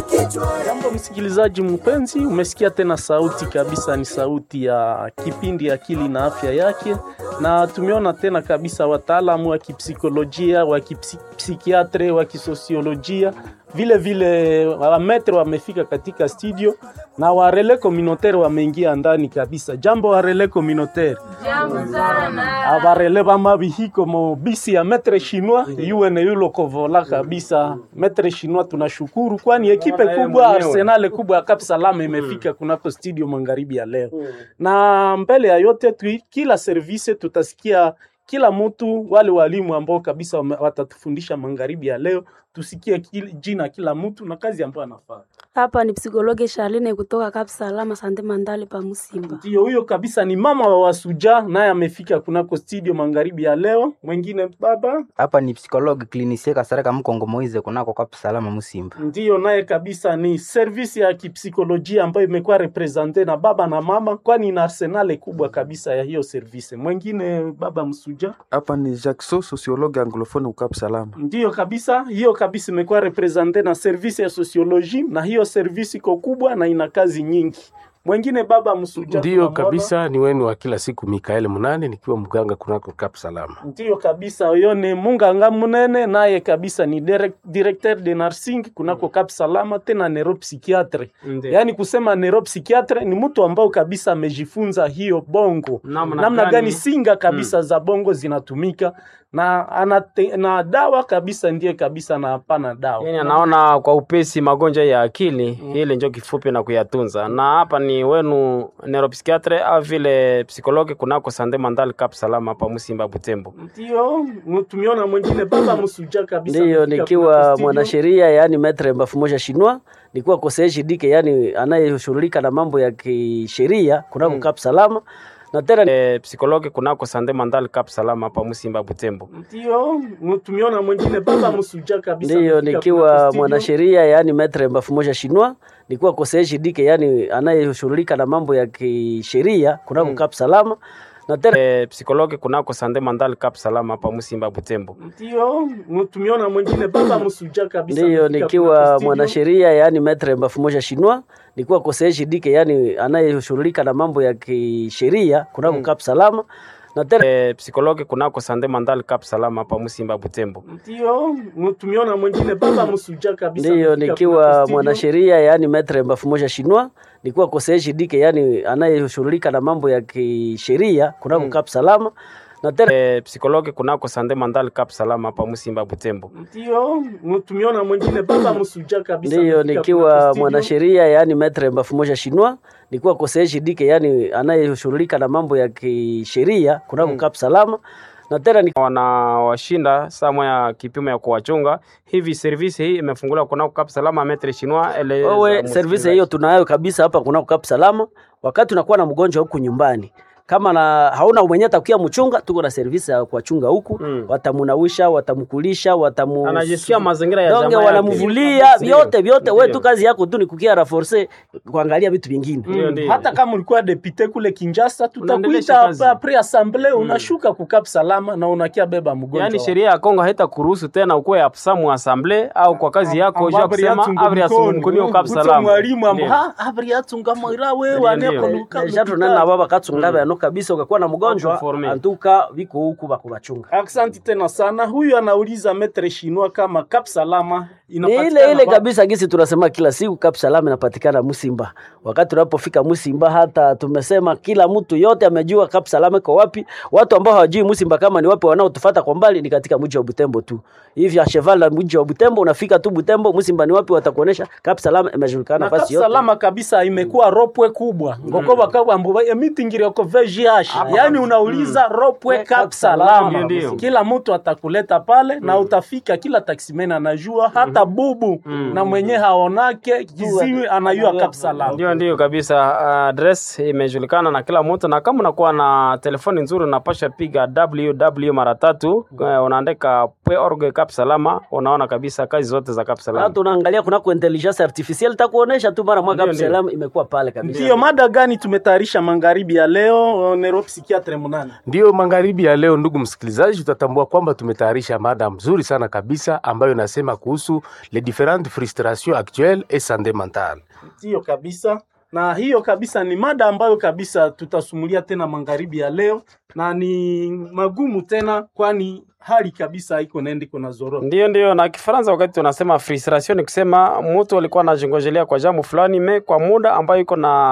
Jambo msikilizaji mpenzi, umesikia tena sauti kabisa, ni sauti ya kipindi Akili na Afya Yake, na tumeona tena kabisa wataalamu wa kipsikolojia, wa kipsikiatre, wa kisosiolojia vile vile wametre wamefika katika studio na warele communautaire wameingia ndani kabisa. Jambo warele communautaire. Jambo sana. Abarele bama bihiko mo bisi ya metre chinois yuwe ne yulo kovola kabisa. Metre chinois tunashukuru kwani ekipe kubwa Arsenal kubwa ya Cap Salam imefika kunako studio magharibi ya leo. Na mbele ya yote tu, kila service tutasikia kila mtu wale walimu ambao kabisa wame- watatufundisha magharibi ya leo, tusikie kil, jina kila mtu na kazi ambayo anafanya. Hapa ni psikologi Charline kutoka Cap Salama Sante Mandale pa Musimba. Ndio huyo kabisa, ni mama wa Wasuja, naye amefika kunako studio magharibi ya leo. Mwingine baba hapa ni psikologi klinisie kasareka mkongo moize kunako kwa salama musimba ndiyo naye kabisa ni servisi ya kipsikolojia ambayo imekuwa represente na baba na mama, kwani ina arsenale kubwa kabisa ya hiyo servisi. Mwingine baba Msuja hapa ni Jackson sociologue anglophone ukap salama ndiyo kabisa, hiyo kabisa imekuwa represente na servisi ya sosioloji, na hiyo servisi iko kubwa na ina kazi nyingi. Mwingine baba Msuja Ndiyo tunamwona. kabisa, ni wenu wa kila siku Mikaeli Munane, nikiwa mganga kunako Kap Salama. Ndiyo kabisa, huyo ni Munganga Munene, naye kabisa ni direct, directeur de nursing kunako Cap Salama, tena neuropsychiatre. Yaani kusema neuropsychiatre ni mtu ambao kabisa amejifunza hiyo bongo Namna namna gani? gani singa kabisa za bongo zinatumika na anate, na dawa kabisa ndiye kabisa na hapana dawa Yani anaona kwa upesi magonjwa ya akili ile njo kifupi na kuyatunza. Na hapa ni wenu neuropsychiatre au vile psikologi kunako Sande Mandal Cap Salama hapa Musimba Butembo. ndio mu- tumeona mwingine baba Msuja kabisa Ndiyo, amefika nikiwa kunako studio. mwanasheria yaani metre mbafumoja shinwa nikiwa koseeshi dike yaani anayeshughulika na mambo ya kisheria kunako Cap Salama na tena E, psikologi kunako Sande Mandal Cap Salama hapa Musimba Butembo. ndio mu- tumeona mwingine baba Msuja kabisa ndiyo amefika kunako nikiwa studio. mwanasheria yaani metre mbafumoja shinwa nikiwa koseeshi dike yaani anayeshughulika na mambo ya kisheria kunako Cap Salama na tena E, psikologi kunako Sande Mandal Cap Salama hapa Musimba Butembo. ndio mu- tumeona mwingine baba Msuja kabisa ndiyo amefika kunako nikiwa studio. mwanasheria yaani metre mbafumoja shinwa nikiwa koseeshi dike yaani anayeshughulika na mambo ya kisheria kunako Cap Salama na tena E, psikologi kunako Sande Mandal Cap Salama hapa Musimba Butembo. ndio mu- tumeona mwingine baba Msuja kabisa ndiyo amefika kunako nikiwa studio. mwanasheria yaani metre mbafumoja shinwa nikiwa koseeshi dike yaani anayeshughulika na mambo ya kisheria kunako Cap Salama na tena E, psikologi kunako Sande Mandal Cap Salama hapa Musimba Butembo. ndio mu- tumeona mwingine baba Msuja kabisa ndiyo amefika kunako nikiwa studio. mwanasheria yaani metre mbafumoja shinwa nikiwa koseeshi dike yaani anayeshughulika na mambo ya kisheria kunako Cap Salama na tena ni wanawashinda saa moya kipimo ya kuwachunga hivi. Servisi hii imefunguliwa kunako Cap Salama metre chinois ele wewe service hiyo tunayo kabisa hapa kunako Cap Salama. Wakati unakuwa na mgonjwa huku nyumbani kama na hauna mwenye atakuya mchunga, tuko na service ya kuwachunga huku Mm. watamunawisha, watamkulisha, watamu anajisikia mazingira ya donge jamaa yake. wanamvulia Ndio. vyote vyote. Wewe Ndio. tu kazi yako tu ni kukia raforce kuangalia vitu vingine. Ndio, Mm, ndio. hata kama ulikuwa depute kule Kinshasa, Unaendelesha tutakuita kazi. pa pre assemblee, unashuka kukap salama na unakia beba mgonjwa. Yaani wako. sheria ya Kongo haita kuruhusu tena ukuwe absamu assemble au kwa kazi yako Amba ja abri kusema yatunga abri mkono. asumkunio Cap Kuto Salama. mwalimu amba Ndio. ha abri yatunga mwira wewe Ndio, aneko ndio. luka. Deja tunena baba katsunga mm. kabisa, ukakuwa na mgonjwa Informe. antuka viko huku bakubachunga Aksanti tena sana. Huyu anauliza metre chinois kama Cap Salama ni inapatikana ile ile wapi? kabisa gisi tunasema kila siku Cap Salama inapatikana Musimba. Wakati unapofika Musimba, hata tumesema kila mtu yote amejua Cap Salama iko wapi. Watu ambao hawajui Musimba kama ni wapi, wanaotufuata kwa mbali ni katika mji wa Butembo tu. Hivi a cheval la mji wa Butembo, unafika tu Butembo, Musimba ni wapi, watakuonesha Cap Salama imejulikana na Cap nafasi yote. Salama kabisa imekuwa ropwe kubwa ngoko bakabwa mbuba emitingire ko VGH yani unauliza ropwe Cap Salama Ndio, ndio. kila mtu atakuleta pale na utafika kila taximen anajua hata bubu na mwenye haonake kiziwi anajua Cap Salama Ndio, ndio kabisa. Address imejulikana na kila mtu, na kama unakuwa na telefoni nzuri unapasha piga www mara tatu, eh, unaandika org Cap Salama, unaona kabisa kazi zote za Cap Na Salama. tunaangalia kunako intelligence artificielle takuonesha tu mara moja Ndio, Cap ndio. Salama imekuwa pale kabisa. Ndiyo mada gani tumetayarisha magharibi ya leo? no neuropsychiatre munane Ndiyo magharibi ya leo, ndugu msikilizaji, tutatambua kwamba tumetayarisha mada mzuri sana kabisa ambayo inasema kuhusu les différentes frustrations actuelles et santé mentale. ndiyo kabisa na hiyo kabisa ni mada ambayo kabisa tutasumulia tena magharibi ya leo na ni magumu tena kwani hali kabisa iko naenda iko na zorota Ndio, ndio. Na Kifaransa wakati tunasema frustration ni kusema mtu alikuwa anajingojelea kwa jambo fulani me kwa muda ambayo iko na